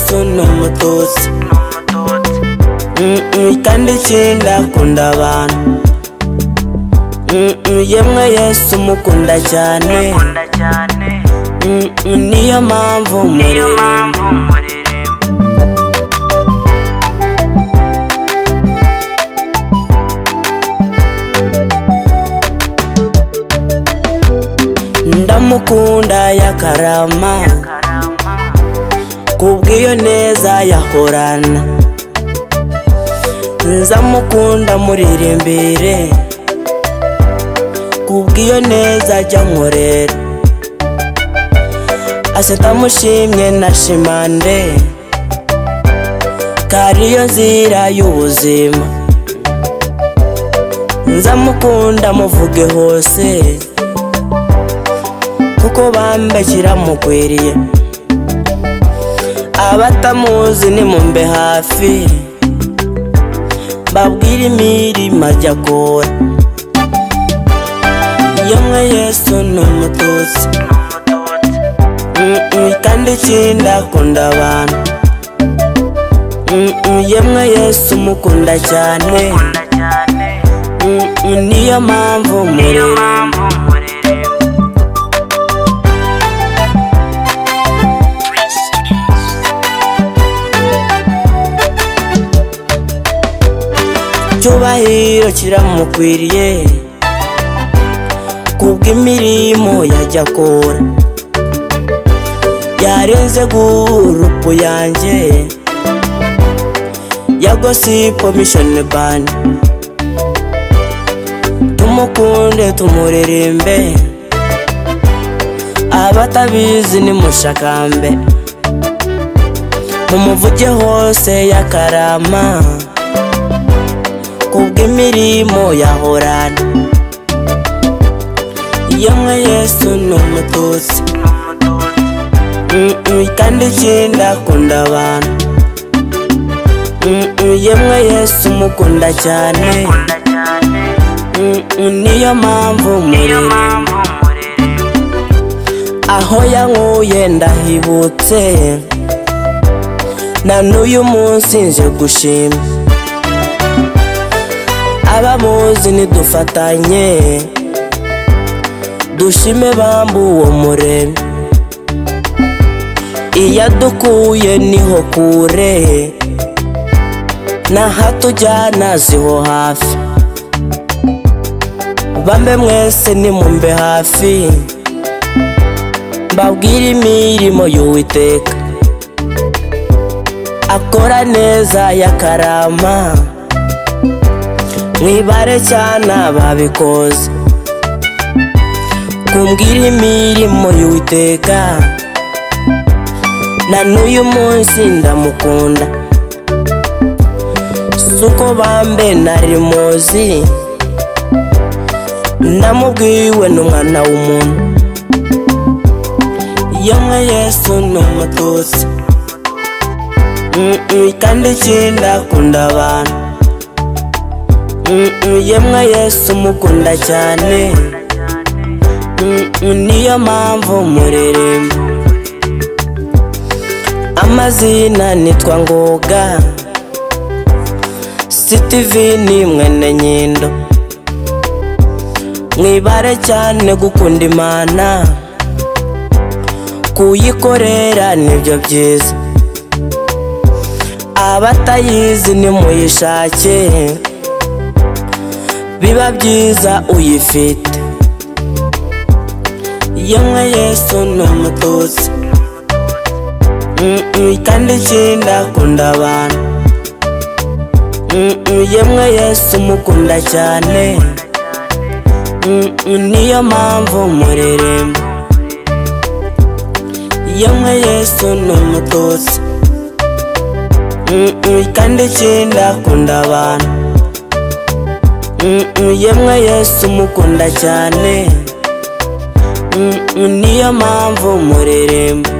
sona umututsi Mm-mm, kandi ikindi akunda abantu Mm-mm, yemwe yesu umukunda cyane Mm-mm, niyo mpamvu mureremba ndamukunda yakarama kubw'iyo neza yakorana nzamukunda muririmbire kubw'iyo neza ajya nkorera ase ndamushimye na shimande kariyo nzira y'ubuzima nzamukunda muvuge hose kuko bambashyira mukwiriye abatamuzi nimumbe hafi babwire imirimo ajya akora yemwe yesu ni umututsi Mm-mm, kandi ikindi akunda abantu Mm-mm, yemwe yesu umukunda cyane Mm-mm, niyo mpamvu mureba icyubahiro kiramukwiriye kubw'imirimo yajya akora yarenze gurupu yanjye ya gosipo mishoni bandi tumukunde tumurerembe abatabizi ni mushakambe mumuvuge hose yakarama kubw'imirimo yahorana yemwe yesu ni umututsi Mm-mm, kandi ikindi akunda abantu Mm-mm, yemwe yesu umukunda cyane Mm-mm, niyo mpamvu murere aho yankuye ndahibutse na n'uyu munsi nje gushima abamuzi ntidufatanye dushime bambu uwo muremyi iyo adukuye niho kure nahatujyana ziho hafi bambe mwese nimumbe hafi mbabwire imirimo y'uwiteka akora neza yakarama mwibare cyane babikoze kumbwira imirimo y'uwiteka na n'uyu munsi ndamukunda suko bambe nari muzi ndamubwiwe n'umwana w'umuntu yemwe yesu ni umututsi Mm-mm, kandi ikindi akunda abantu Mm-mm, yemwe yesu umukunda cyane Mm-mm, niyo mpamvu mureremba amazina nitwa ngoga sitivini mwene nyindo mwibare cyane gukunda imana kuyikorera nibyo byiza abatayizi nimuyishake biba byiza uyifite yemwe yesu ni umututsi Mm-mm, kandi ikindi akunda abantu Mm-mm, yemwe yesu umukunda cyane Mm-mm, niyo mpamvu mureremba yemwe yesu ni umututsi Mm-mm, kandi ikindi akunda abantu Mm-mm, yemwe yesu umukunda cyane Mm-mm, niyo mpamvu mureremba